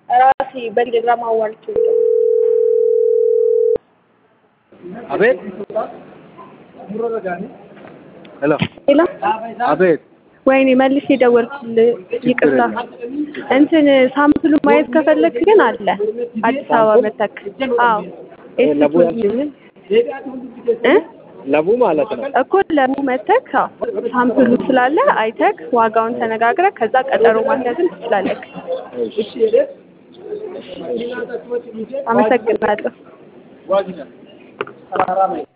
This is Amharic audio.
ራሴ በቴሌግራም አዋርቼው አቤት ሄሎ ሌላ አቤት ወይኔ መልሼ ደወልኩልህ ይቅርታ እንትን ሳምፕሉ ማየት ከፈለክ ግን አለ አዲስ አበባ መተክ አዎ ለቡ ያልሽኝን እ ለቡ ማለት ነው እኮ ለቡ መተክ አዎ ሳምፕሉ ስላለ አይተክ ዋጋውን ተነጋግረህ ከዛ ቀጠሮ ማስያዝም ትችላለህ አመሰግናለሁ